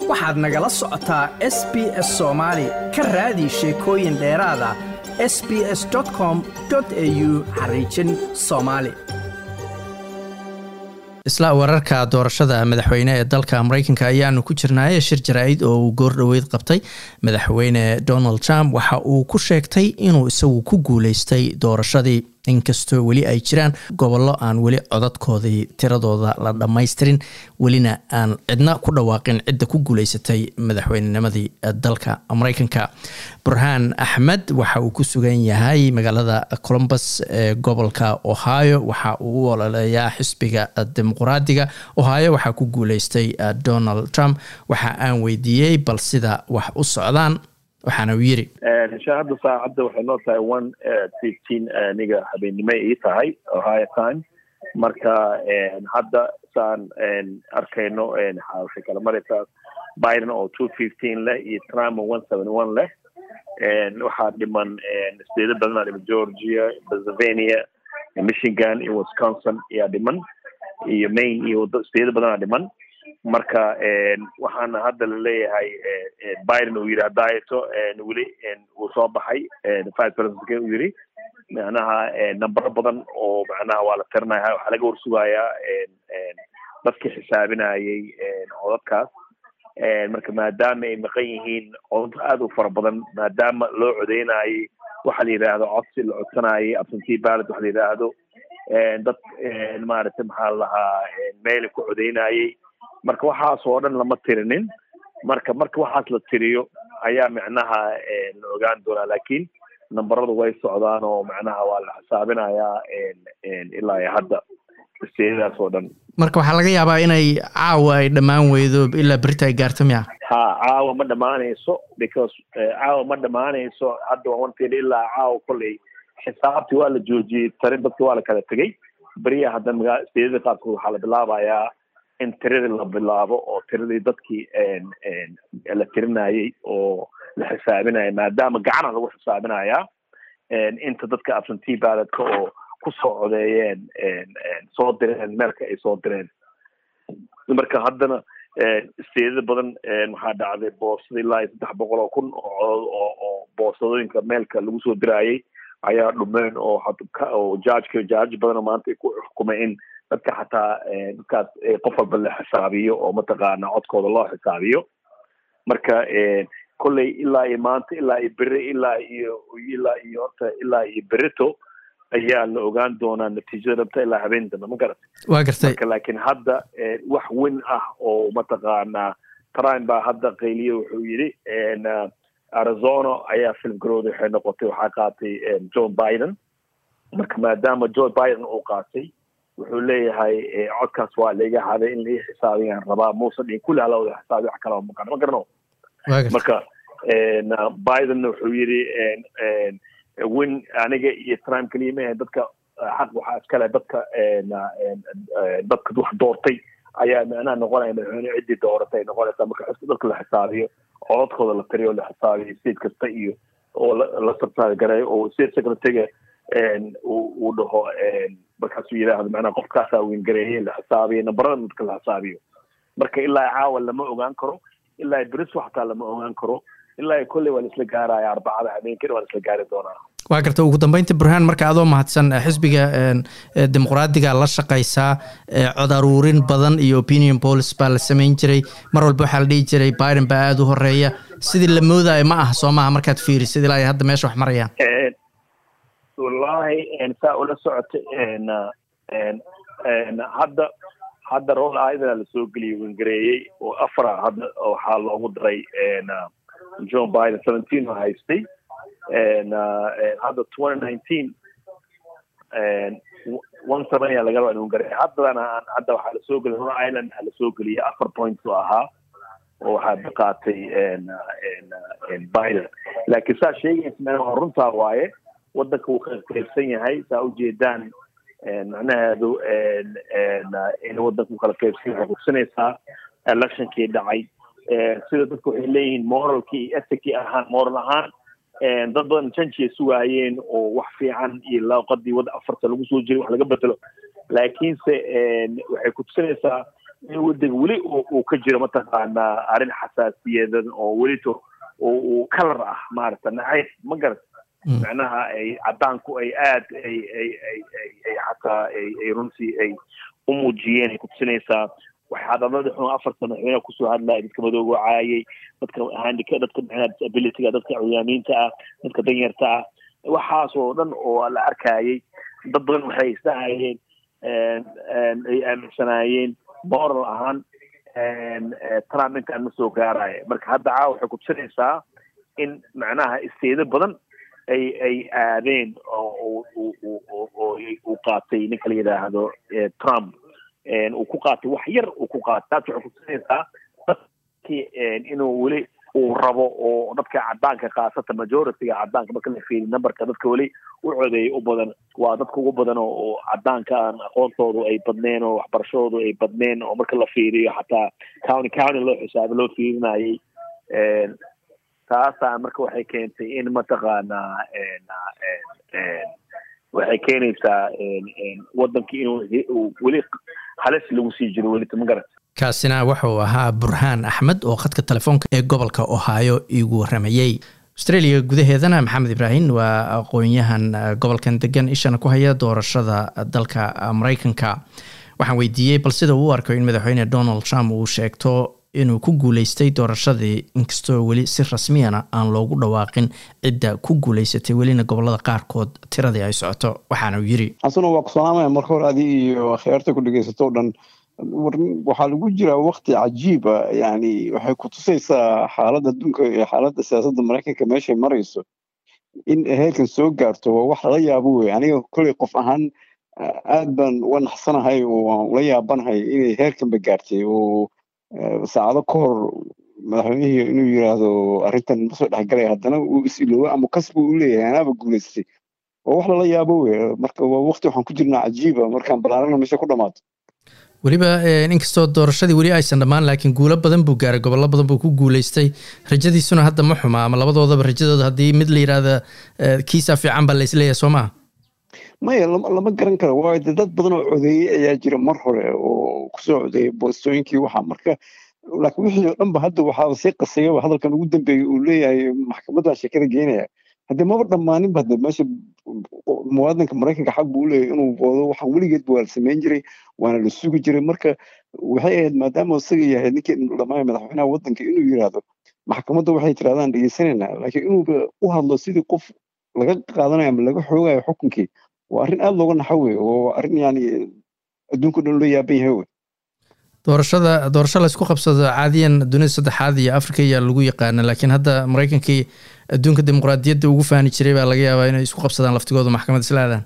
waxaad nagala socotaa s b s soomaali ka raadi sheekooyin dheeraada s b s com au xariijin soomaali isla wararka doorashada madaxweyne ee dalka mareykanka ayaanu ku jirnaaye shir jaraa'id oo uu goor dhoweyd qabtay madaxweyne donald trump waxa uu ku sheegtay inuu isagu ku guuleystay doorashadii inkastoo weli ay jiraan gobollo aan weli codadkoodii tiradooda la dhammaystirin welina aan cidna ku dhawaaqin cidda ku guuleysatay madaxweynenimadii dalka mareykanka burhaan axmed waxa uu ku sugan yahay magaalada colombus ee gobolka ohio waxa uu u ololeeyaa xisbiga dimuqraadiga ohio waxaa ku guuleystay donald trump waxa aan weydiiyey bal sida wax u socdaan waxaana uu yiri insha hadda saacadda waxay noo tahay one fifteen aniga habeennimo ii tahay ohio time marka hadda saan arkayno waxay kala maraysaa biden oo two fifteen leh iyo trump oo one seventy one leh waxaa dhiman steeda badanaa dhiman georgia pennsylvania michigan iyo wisconsin ayaa dhiman iyo maine iyo steeda badanaa dhiman marka waxaana hadda laleeyahay biden uu yidhi hadaayeto weli uu soo baxay vice presidentk uu yidhi macnaha nambaro badan oo macnaha waa la tirinaya waxaa laga warsugayaa dadkii xisaabinayay codadkaas marka maadaama ay maqan yihiin codad aada u fara badan maadaama loo codeynayay waxa la yidhaahdo codsi la codsanayay absentee ballot waxa la yidhaahdo dad maaragtay maxaa la lahaa meela ku codeynayay marka waxaas oo dhan lama tirinin marka marka waxaas la tiriyo ayaa macnaha la ogaan doonaa lakin nambaradu way socdaan oo macnaha waa la xisaabinayaa ilaa iyo hadda steedadaas oo dhan marka waxaa laga yaabaa inay caawa ay dhammaan weydo ilaa berita ay gaarto miya ha caawa ma dhamaanayso because caawa ma dhamaanayso hadda waa wanted ilaa caawa kolley xisaabtii waa la joojiyey tarin dadki waa la kala tegey beriya hadda magaa steedada qaarkood waxaa la bilaabayaa in tiradii la bilaabo oo tiradii dadkii la tirinayay oo la xisaabinaya maadaama gacana lagu xisaabinayaa inta dadka absentee ballotka oo kusoo codeeyeen soo direen meelka ay soo direen marka haddana steedada badan waxaa dhacday boosada ilaa iyo saddex boqol oo kun oo oo boosadooyinka meelka lagu soo dirayay ayaa dhumeen oo oo jajka jaaj badan oo maanta ay ku xukumay in dadka xataa dadkaas qof walba la xisaabiyo oo mataqaana codkooda loo xisaabiyo marka kolley ilaa iyo maanta ilaa iyo beri ilaa iyo ilaa iyo horta ilaa iyo berito ayaa la ogaan doonaa natiijada dhabta ilaa habeen dambe ma garatay wa gartay marka laakiin hadda wax weyn ah oo mataqaanaa trump baa hadda qayliye wuxuu yidhi arizona ayaa filmgarooda waxay noqotay waxaa qaatay john biden marka maadaama john biden uu qaatay wuxuu leeyahay codkaas waa laiga haday in lai xisaabiyaan rabaa muuse dhin kulli hala wada xisaabiyo wax kala maqan ma garano marka bidenna wuxuu yidhi win aniga iyo trump keliya maahe dadka xaq waxaa iskale dadka dadka wax doortay ayaa macnaha noqonaya madaxweyne ciddii dooratay noqonaysa marka dadka la xisaabiyo codadkooda la tiriyo la xisaabiyo state kasta iyo oo la sartaari gareeyo oo state secretaryga uu dhaho markaasuu yidhaahdo macnaha qofkaasaa weyngareeyey la xisaabiyo nambarada dadka la xisaabiyo marka ilaa caawa lama ogaan karo ilaa beriso xataa lama ogaan karo ilaa kolley waa la isla gaaraya arbacada habeenkina waa la isla gaari doonaa waa garta ugu dambeynta burhaan marka adoo mahadsan xisbiga dimuqraadiga la shaqaysaa cod aruurin badan iyo opinion police baa la samayn jiray mar walba waxaa la dhihi jiray biden baa aada u horeeya sidii la moodayo ma aha soo maaha markaad fiirisid ilaa iyo hadda meesha wax marayaan wallahi saa ula socota hadda hadda rool aida lasoo geliyay wengareeyey oo afara hadda waxaa loogu daray john biden seventeen oo haystay hadda twenty nineteen one seven ayaa laga raba in wengareey haddana hadda waxaa lasoo geliyay rhode island aa lasoo geliyay afar points oo ahaa oo waxaa qaatay biden laakiin saa sheegaysa waa runtaa waaye waddanka wuu qaybsan yahay saa ujeedaan macnaheedu in waddanka uu kala qaybsan yahay waxay kusinaysaa electionkii dhacay sida dadka waxay leeyihiin moralkii iyo ethicii ahaan moral ahaan dad badan janjiay sugaayeen oo wax fiican iyo laaqadii wadda afarta lagu soo jiray wax laga bedelo laakiinse waxay kutusinaysaa in waddanka weli uu ka jiro mataqaanaa arrin xasaasiyadan oo welito uu kalar ah maarata nacayb ma garat macnaha ay caddaanku ay aad ay ay ay ay ay xataa ay ay runtii ay u muujiyeen ay kutusinaysaa waxaa dhalada xun afarta madaxweyne kusoo hadlaya dadka madooga caayay dadka handika dadka micnaha disabilityga dadka cuyaamiinta ah dadka danyarta ah waxaas oo dhan oo la arkayay dad badan waxay isdhahayeen ay aaminsanaayeen moral ahaan trump intaan ma soo gaaraya marka hadda caawa waxay kutusinaysaa in macnaha isteedo badan ay ay aadeen oo uu qaatay ninka la yidhaahdo trump uu ku qaatay wax yar uu ku qaatay taas waxay kutusinaysaa dadkii inuu weli uu rabo oo dadka caddaanka khaasata majorityga caddaanka marka la fiiriy numberka dadka weli u codeeyay u badan waa dadka ugu badan oo caddaanka aan aqoontoodu ay badneen oo waxbarashadoodu ay badneen oo marka la fiiriyo xataa county county loo xisaabo loo fiirinayay taasaa marka waxay keentay in mataqaanaa waxay keenaysaa waddankii inuu weli halis lagu sii jiro welita ma garat kaasina wuxuu ahaa burhaan axmed oo khadka telefoonka ee gobolka ohaayo iigu waramayey australia gudaheedana maxamed ibraahim waa aqoon-yahan gobolkan degan ishana ku haya doorashada dalka mareykanka waxaan weydiiyey bal sida uu u arko in madaxweyne donald trump uu sheegto inuu ku guuleystay doorashadii inkastoo weli si rasmiyana aan loogu dhawaaqin cidda ku guuleysatay welina gobolada qaarkood tiradii ay socoto waxaana uu yiri xasano waa ku salaamaya marka hore adi iyo akhyaarta ku dhegeysato o dhan waxaa lagu jiraa wakti cajiiba yani waxay kutusaysaa xaaladda adduunka iyo xaaladda siyaasadda maraykanka meeshay marayso in heerkan soo gaarto waa wax lala yaabo wey aniga kolley qof ahaan aad baan uga naxsanahay oo aan ula yaabanahay inay heerkanba gaartay oo saacado ka hor madaxweynihii inuu yiraahdo arrintan ma soo dhexgalaya haddana uu is-iloobo ama kasbu u leeyahay anaaba guulaystay waa wax lala yaabo wey marka waa wakti waxaan ku jirnaa cajiiba markaan balaarana meesha ku dhamaato weliba inkastoo doorashadii weli aysan dhammaan laakiin guulo badan buu gaaray gobollo badan buu ku guuleystay rajadiisuna hadda ma xuma ama labadoodaba rajadooda haddii mid la yidhaahda kiisaa fiican baa laisleeyahay soo maha maya lama garan karo waayo de dad badan oo codeeyey ayaa jira mar hore oo kusoo codeeyay boostooyinkii waxaa marka laakiin wixii oo dhanba hadda waxaa sii qasayaba hadalkan ugu dambeeyey uu leeyahay maxkamadda sheekada geenaya haddii maba dhammaaninba hadde meesha muwaadinka maraykanka xaq buu uleeyahay inuu boodo waxaan weligeedba waa la samayn jiray waana la sugi jiray marka waxay ahayd maadaama isaga yahay ninkii dhammaaya madaxweynaha waddanka inuu yiraahdo maxkamadda waxay tirahdaan dhegeysanaynaa laakiin inuuba u hadlo sidii qof laga qaadanayo ama laga xoogayo xukunkii waa arrin aada looga naxo wey oo arrin yani adduunka dhan loo yaaban yahay wey doorashada doorasho laysku qabsado caadiyan dunida saddexaad iyo africa ayaa lagu yaqaana laakiin hadda maraykankii adduunka dimuqraadiyadda ugu faani jiray baa laga yaabaa inay isku qabsadaan laftigooda maxkamad isla aadaan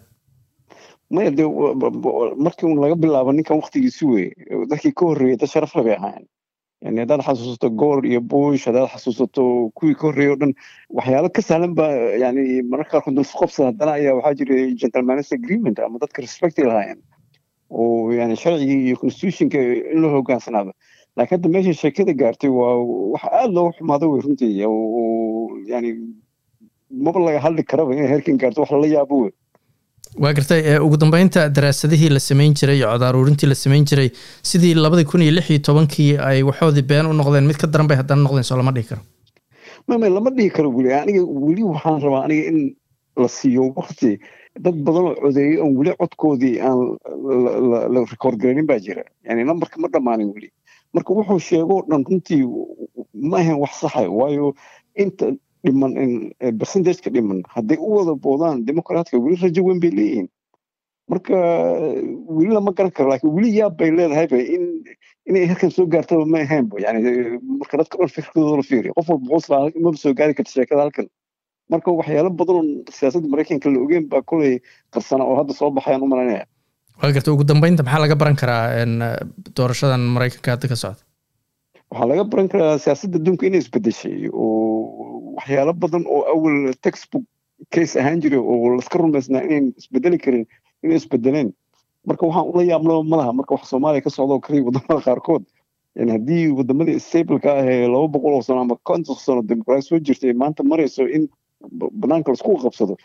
maya de markii un laga bilaabo ninkan waktigiisi wey dadkii ka horreeyay dad sharaf le bay ahaayeen yani haddaad xasuusato goor iyo bush haddaad xasuusato kuwii ka horreeyay o dhan waxyaalo ka sahlan ba yani mararka qaarkood dul isku qabsada haddana ayaa waxaa jiray gentlemanist agreement ama dadka respectay lahaayeen oo yani sharcigii iyo constitutionka in loo hogaansanaado laakiin hadda meesha sheekada gaartay waa wax aada looga xumaado wey runtii oo yani maba laga hadli karaba inay heerkan gaarto wax lala yaabo wey waa gartay ugu dambeynta daraasadihii la samayn jiray iyo cod aruurintii la samayn jiray sidii labadii kun iyo lix iyo tobankii ay waxoodii been u noqdeen mid ka daran bay haddana noqdeen soo lama dhihi karo mama lama dhihi karo weli aniga weli waxaan rabaa aniga in la siiyo wakti dad badan oo codeeyey oon weli codkoodii aan la record garaynin baa jira yani numberka ma dhammaanin weli marka wuxuu sheegoo dhan runtii ma ahayn wax saxa waayo inta dhiman percentageka dhiman hadday u wada boodaan dimuqraatka weli rajo weyn bay leeyihiin marka weli lama garan karo laakiin weli yaab bay leedahayba in inay halkan soo gaartaba ma ahaynba yani marka dadka dhan fikirkooda la fiiriyo qof walba qoslaa maba soo gaari karta sheekada halkan marka waxyaalo badan oo siyaasadda maraykanka la ogeen baa koley qarsana oo hadda soo baxayaan u malanaya waa garta ugu dambeynta maxaa laga baran karaa doorashadan maraykanka hadda ka socda waxaa laga baran karaa siyaasadda adduunka inay isbedeshay oo waxyaalo badan oo awal textbook case ahaan jiray oo laska rumaysnaa inayn isbedeli karin inay isbedeleen marka waxaan ula yaabnaba malaha marka wax soomaaliya ka socda oo kaliya wadamada qaarkood yani haddii wadamadii stableka ah ee laba boqol oo sano ama konton sano dimuqraadi soo jirtay maanta marayso in banaanka laisku qabsado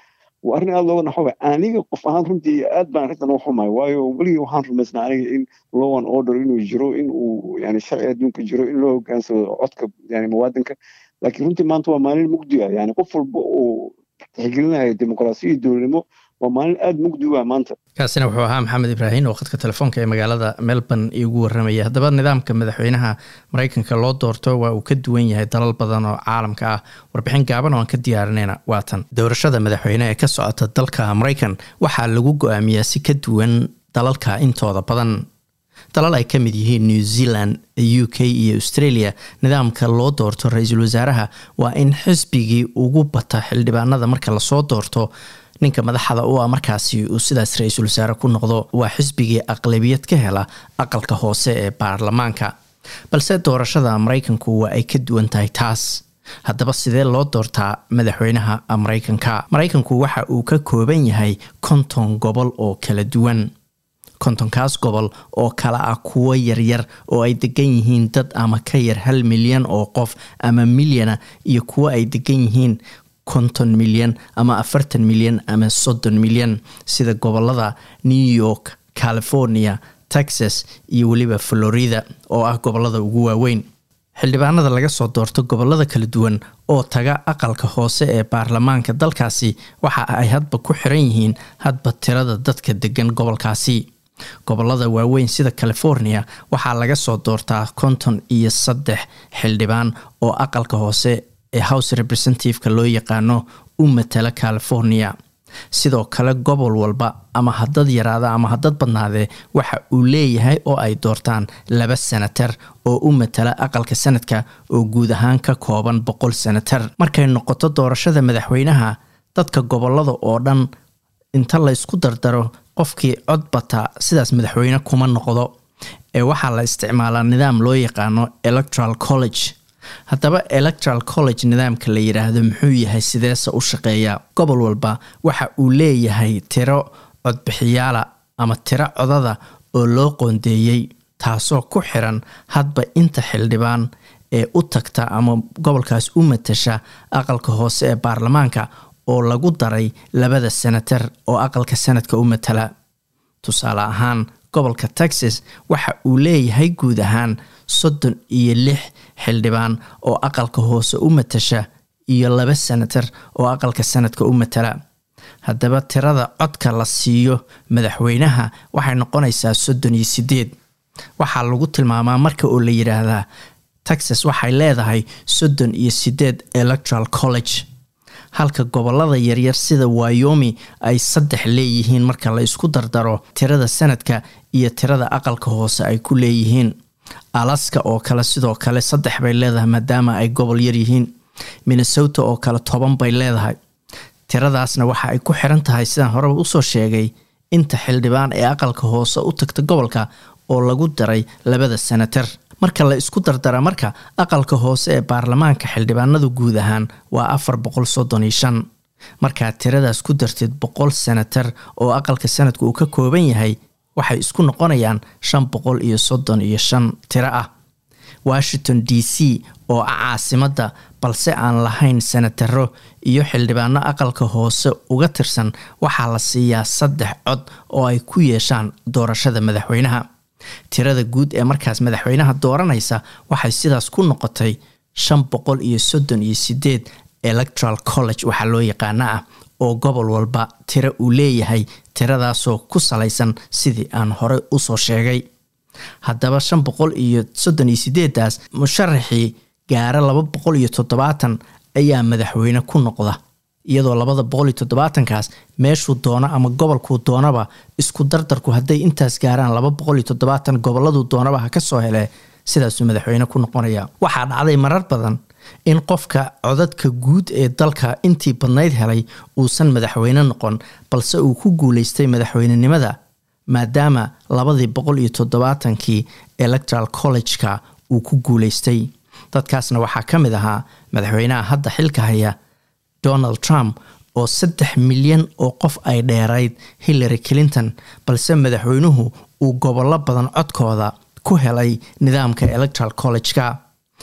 waa arrin aada looga naxoba aniga qof ahaan runtii aad baan arrintan u xumahay waayo weligii waxaan rumaysnaa aniga in law and order inuu jiro in uu yani sharci adduunka jiro in loo hogaansado codka yani muwaadinka laakiin runtii maanta waa maalin mugdi ah yani qof walba uu tixgelinayo dimuqraasiya iyo dowladnimo waa maalin aada mugdi u ah maanta kaasina wuxuu ahaa maxamed ibraahin oo khadka telefoonka ee magaalada melbourne iigu warramaya haddaba nidaamka madaxweynaha maraykanka loo doorto waa uu ka duwan yahay dalal badan oo caalamka ah warbixin gaaban oo aan ka diyaarinayna waatan doorashada madaxweyne ee ka socota dalka maraykan waxaa lagu go-aamiyaa si ka duwan dalalka intooda badan dalal ay ka mid yihiin new zealand u k iyo australia nidaamka loo doorto ra-iisul wasaaraha waa in xisbigii ugu bata xildhibaanada marka lasoo doorto ninka madaxda u ah markaasi uu sidaas ra-iisul wasaare ku noqdo waa xisbigii aqlabiyad ka hela aqalka hoose ee baarlamaanka balse doorashada maraykanku waa ay ka duwan tahay taas haddaba sidee loo doortaa madaxweynaha maraykanka maraykanku waxa uu ka kooban yahay konton gobol oo kala duwan kontonkaas gobol oo kala ah kuwo yaryar oo ay degan yihiin dad ama ka yar hal milyan oo qof ama milyana iyo kuwo ay degan yihiin konton milyan ama afartan milyan ama soddon milyan sida gobolada new york california texas iyo weliba florida oo ah gobolada ugu waaweyn xildhibaanada laga soo doorto gobolada kala duwan oo taga aqalka hoose ee baarlamaanka dalkaasi waxa ay hadba ku xiran yihiin hadba tirada dadka degan gobolkaasi gobolada waaweyn sida california waxaa laga soo doortaa konton iyo saddex xildhibaan oo aqalka hoose ee house representativeka loo yaqaano u matala california sidoo kale gobol walba ama hadad yaraada ama hadad badnaadee waxa uu leeyahay oo ay doortaan laba senatar oo u matala aqalka sanadka oo guud ahaan ka kooban boqol senatar markay noqoto doorashada madaxweynaha dadka gobolada oo dhan inta laysku dardaro qofkii cod bata sidaas madaxweyne kuma noqdo ee waxaa la isticmaalaa nidaam loo yaqaano electoral college haddaba electoral college nidaamka la yidhaahdo muxuu yahay sideese u shaqeeya gobol walba waxa uu leeyahay tiro codbixiyaala ama tiro codada oo loo qoondeeyey taasoo ku xiran hadba inta xildhibaan ee u tagta ama gobolkaas u matasha aqalka hoose ee baarlamaanka oo lagu daray labada senatar oo aqalka sanadka u matala tusaale ahaan gobolka texas waxa uu leeyahay guud ahaan soddon iyo lix xildhibaan oo aqalka hoose u matasha iyo laba senatar oo aqalka sanadka u matala haddaba tirada codka la siiyo madaxweynaha waxay noqonaysaa soddon iyo sideed waxaa lagu tilmaamaa marka oo la yidhaahdaa texas waxay leedahay soddon iyo sideed electoral college halka gobolada yaryar sida wyomi ay saddex leeyihiin marka la isku dardaro tirada sanadka iyo tirada aqalka hoose ay ku leeyihiin alaska oo kale sidoo kale saddex bay leedahay maadaama ay gobol yar yihiin minnesota oo kale toban bay leedahay tiradaasna waxa ay ku xiran tahay sidaan horeba usoo sheegay inta xildhibaan ee aqalka hoose u tagta gobolka oo lagu daray labada senatar marka la isku dardara marka aqalka hoose ee baarlamaanka xildhibaanadu guud ahaan waa afar boqol soddon iyo shan markaad tiradaas ku dartid boqol senatar oo aqalka sanadka uu ka kooban yahay waxay isku noqonayaan shan boqol iyo soddon iyo shan tiro ah washington d c oo ah caasimadda balse aan lahayn senataro iyo xildhibaano aqalka hoose uga tirsan waxaa la siiyaa saddex cod oo ay ku yeeshaan doorashada madaxweynaha tirada guud ee markaas madaxweynaha dooranaysa waxay sidaas ku noqotay shan boqol iyo soddon iyo sideed electoral college waxaa loo yaqaana ah oo gobol walba tiro uu leeyahay tiradaasoo ku salaysan sidii aan hore usoo sheegay haddaba shan boqol iyo soddon iyo sideedaas musharaxii gaara laba boqol iyo toddobaatan ayaa madaxweyne ku noqda iyadoo labada boqol iyo toddobaatankaas meeshuu doono ama gobolkuu doonaba isku dardarku hadday intaas gaaraan laba boqol iyo toddobaatan goboladuu doonaba ha ka soo hele sidaasuu madaxweyne ku noqonaya waxaa dhacday marar badan in qofka codadka guud ee dalka intii badnayd helay uusan madaxweyne noqon balse uu ku guuleystay madaxweynenimada maadaama labadii boqol iyo toddobaatankii electoral college-ka uu ku guuleystay dadkaasna waxaa ka mid ahaa madaxweynaha hadda xilka haya donald trump oo saddex milyan oo qof ay dheerayd hillary clinton balse madaxweynuhu uu gobollo badan codkooda ku helay nidaamka electoral college-ka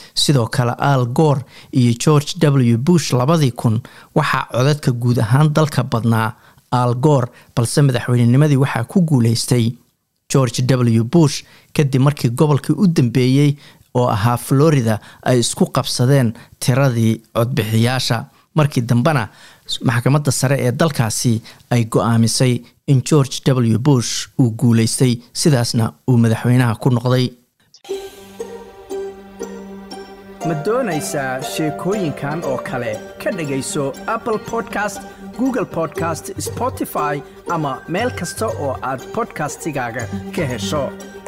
sidoo kale al goor iyo george w bush labadii kun waxaa codadka guud ahaan dalka badnaa al goor balse madaxweynenimadii waxaa ku guuleystay george w bush kadib markii gobolkii u dambeeyey oo ahaa florida ay isku qabsadeen tiradii codbixiyaasha markii dambena maxkamadda sare ee dalkaasi ay go-aamisay in george w bush uu guuleystay sidaasna uu madaxweynaha ku noqday ma doonaysaa sheekooyinkan oo kale ka dhegayso apple podcast google podcast spotify ama meel kasta oo aad podcastigaaga ka hesho